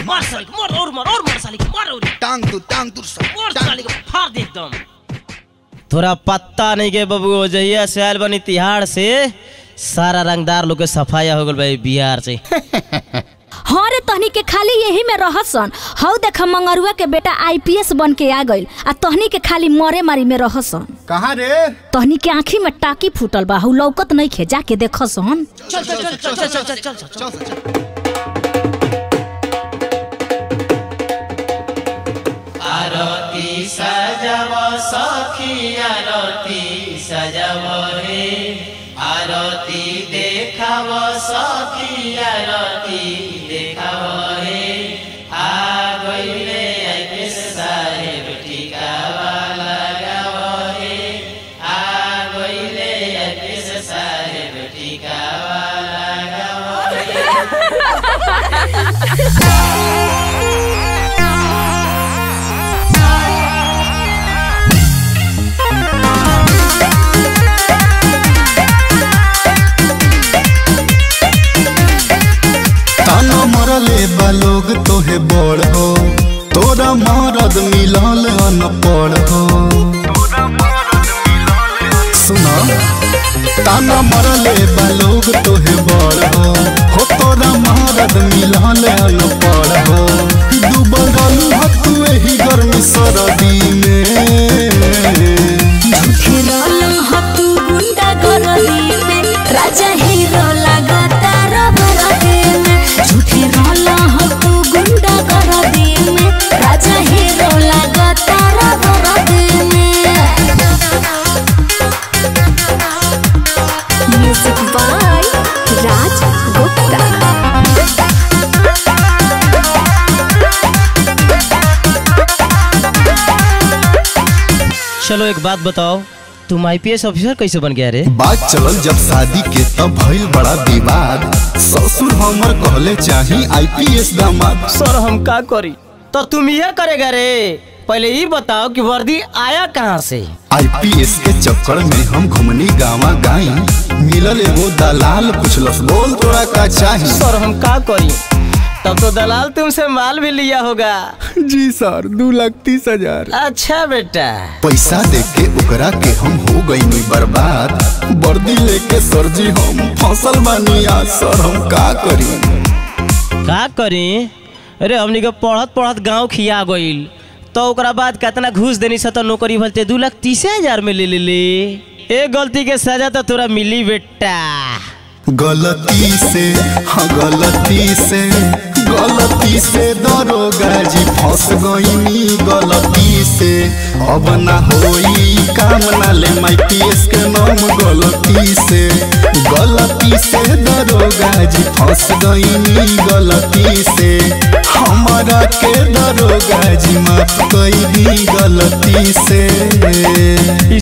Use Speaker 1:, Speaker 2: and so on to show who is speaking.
Speaker 1: मार साले को मार और मार और मार साले को मार और
Speaker 2: टांग तू टांग तू सब
Speaker 1: मार
Speaker 2: टांग
Speaker 1: साले को फाड़ दे एकदम थोड़ा पत्ता नहीं के बबू जहिया से आयल बनी तिहाड़ से सारा रंगदार लोग के सफाया हो गल भाई बिहार से
Speaker 3: हाँ रे तहनी के खाली यही में रहसन हौ देख मंगरुआ के बेटा आईपीएस बन के आ गइल आ तहनी के खाली मरे मारी में रहसन
Speaker 2: कहाँ रे
Speaker 3: तहनी के आँखी में टाकी फूटल बा हौ लौकत नहीं खे जाके देखसन
Speaker 1: चल चल चल चल चल चल चल चल
Speaker 2: चल चल
Speaker 1: आरती सजव सखी आरती सजव रे आरती देखाव सखी आरती देखाव रे आ गइले आइपिएस साहेब टिकावा लगाव रे आ गइले आइपिएस साहेब टिकावा लगाव रे
Speaker 2: ताना मरले बा लोग तोहे बड़ हो तोरा मरद मिलल अनपढ़ हो सुना ताना मरले बा लोग तोहे बड़ हो हो तोरा मरद मिलल अनपढ़ हो डूबल रहलू ह तू एही गर्मी सरदी में
Speaker 3: राजा हीरो लगाता रबरदी में झूठे रहला हो तू गुंडा गरदी में राजा हीरो लगाता रबरदी में म्यूजिक बाय राज गुप्ता
Speaker 1: चलो एक बात बताओ तुम आईपीएस ऑफिसर कैसे बन गया रे
Speaker 2: बात चलल जब शादी के तब भइल बड़ा विवाद ससुर हमर कहले चाही आईपीएस दामाद
Speaker 1: सर हम का करी तो तुम यह करेगा रे पहले ये बताओ कि वर्दी आया कहाँ से
Speaker 2: आईपीएस के चक्कर में हम घुमनी गावा गाई मिलल एगो दलाल पुछलस बोल तोरा का चाही
Speaker 1: सर हम का करी तब तो दलाल तुमसे माल भी लिया होगा
Speaker 2: जी सर दो लाख तीस हजार
Speaker 1: अच्छा बेटा
Speaker 2: पैसा दे के ओकरा के हम हो गई बर्बाद वर्दी लेके सर जी हम फसल बानी आज सर हम का करी
Speaker 1: का करी अरे हमनी के पढ़त पढ़त गांव खिया गईल तो ओकरा बाद कितना घूस देनी सा तो नौकरी भलते दू लाख तीस हजार में ले ले ले ए गलती के सजा तो तोरा मिली बेटा
Speaker 2: गलती से हाँ गलती से गलती से दरोगा जी फंस गईनी गलती से अब ना होई काम ना ले माई पीएस के नाम गलती से गलती से दरोगा जी फंस गईनी गलती से हमारा के दरोगा जी माफ कई दी गलती से